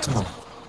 tán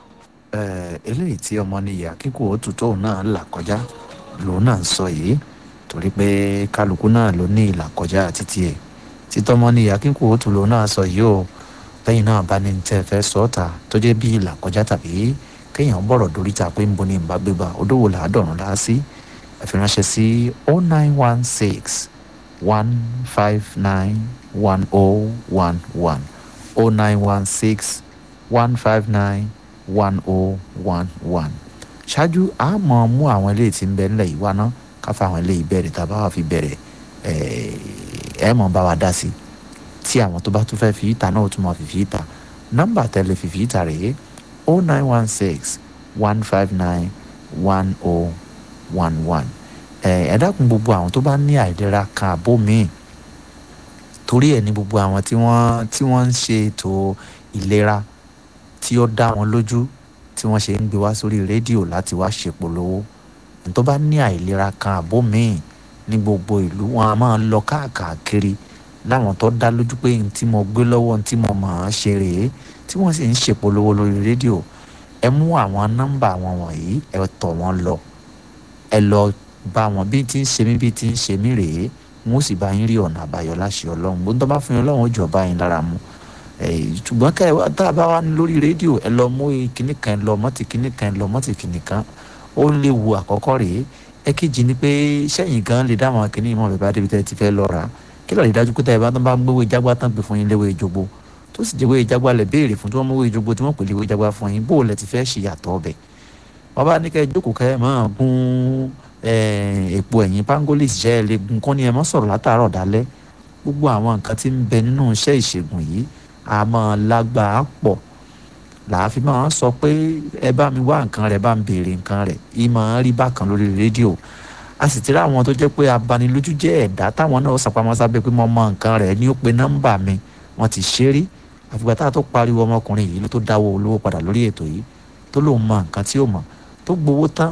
eléyìí tí ọmọ níyà kíkó òtútù náà là kọjá lòun náà ń sọ yìí torí pé kálukú náà ló ní ìlà kọjá títí ẹ̀ títọ́mọ níyà kíkó òtún lòun náà sọ yìí o lẹ́yìn náà bá ní tẹ́ fẹ́ sọ ọ́ ta tó jẹ́ bí ìlà kọjá tàbí kéèyàn bọ̀rọ̀ dórí ta pé ń bo ní ìbá gbégbá odówó làádọ́rùn lá sí ẹ fi ránṣẹ́ sí oh nine one six one five nine one oh one one oh nine one six one five nine one oh one one ṣáájú a mọ̀ mú àwọn eléyìí tí ń bẹ nílẹ̀ yìí wá ná ká fa àwọn eléyìí bẹ̀rẹ̀ tá a bá wà fi bẹ̀rẹ̀ ẹ mọ̀ bá wa dá sí tí àwọn tó bá tún fẹ́ fi ìta náà tún mọ̀ fìfì ìta nọ́mbà tẹ́lẹ̀ fìfì ìta rèé oh nine one six one five nine one oh one one ẹ dákun gbogbo àwọn tó bá ní àìlera kan àbó míì torí ẹ̀ ní gbogbo àwọn tí wọ́n tí wọ́n ń ṣe ètò ìlera tí ó dá wọn lójú tí wọ́n ṣe ń gbé wá sórí rédíò láti wá ṣèpolówó tó bá ní àìlera kan àbó míì ní gbogbo ìlú wọn a máa lọ káàkiri láwọn tó dá lójú pé n tí mo gbé lọ́wọ́ n tí mo mọ̀ ọ́n ṣe rèé tí wọ́n sì ń ṣèpolówó lórí rédíò ẹ mú àwọn nọ́mbà wọn wọ̀nyí ẹ tọ̀ wọ́n lọ ẹ lọ bá wọn bí tí ń ṣe mí bí tí ń ṣe mí rèé wọn ó sì bá yín rí ọ̀nà àbáyọ láṣẹ ọlọ́run bó ń tọ́ bá fún yín ọlọ́run ó jọ bá yín lára mu ṣùgbọ́n ká ẹ tá a bá wà lórí rédíò ẹ lọ mú kinní kan ẹ lọ mọ́tì kinní kan ẹ lọ mọ́tì kinní kan ó léwu àkọ́kọ́ rèé ẹ̀kejì ni pé sẹ́yìn gan lè dá àwọn kinní ìmọ̀ bẹ̀bá débi tẹ́ ti fẹ́ lọ rà kí lọ́ọ̀lì dájú pé tá ẹ bá tán bá gbówó ìjágbá tán pè fún yín léwé ìjogbo tó sì jẹ́wé ìjágbá lẹ̀ béèrè fún tí wọ́n mówó ìjogbo tí wọ́n pè léwé ìjágbá fún yín bó lẹ ti fẹ́ ṣe yàtọ̀ ọbẹ̀ wọ́n bá ní kẹ́ ẹ jókòó kẹ́ ẹ máa gún èpo ẹ̀yìn pangolis jẹ́ ẹ lè gun kán ní ẹ mọ́ sọ̀rọ̀ látàárọ̀ dálẹ́ gbogbo àwọn nǹkan tí ń bẹ nínú iṣẹ́ ìṣègùn yìí a máa lágbàá pọ̀ làáfi máa sọ pé ẹ bá mi wá nǹkan rẹ̀ bá mi béèrè nǹkan rẹ̀ yìí máa rí bákan lórí rédíò a sì ti rí àwọn tó jẹ́ pé abanilójú jẹ́ ẹ̀dá táwọn náà sàpamọ́ sábẹ́ pé mo mọ nǹkan rẹ̀ ní ó pe nọ́mbà mi wọ́n ti ṣe rí àfìgbà tá a tó pariwo ọmọkùnrin yìí ló tó dáwọ́ olówó padà lórí ètò yìí tó lóun mọ nǹkan tí ó mọ̀ tó gbowó tán